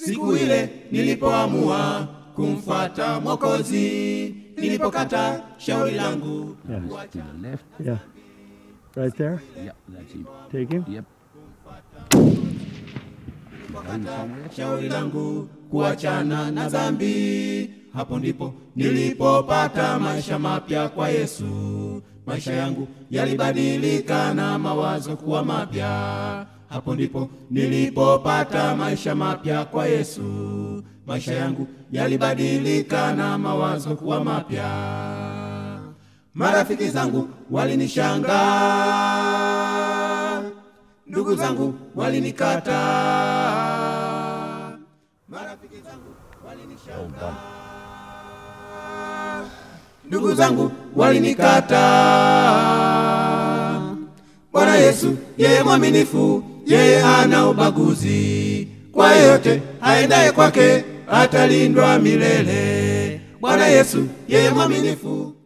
siku ile nilipoamua kumfata Mwokozi, nilipokata shauri langu Yes, to the left. Yeah. Right there. Yep, that's it. Take him. Yep. Going somewhere. shauri langu kuachana na dhambi. Hapo ndipo nilipopata maisha mapya kwa Yesu. Maisha yangu yalibadilika na mawazo kuwa mapya. Hapo ndipo nilipopata maisha mapya kwa Yesu. Maisha yangu yalibadilika na mawazo kuwa mapya. Marafiki zangu walinishangaa, ndugu zangu walinikata, marafiki zangu walinishangaa, ndugu zangu walinikata. Bwana Yesu yeye mwaminifu, yeye hana ubaguzi, kwa yeyote aendaye kwake atalindwa milele. Bwana Yesu yeye mwaminifu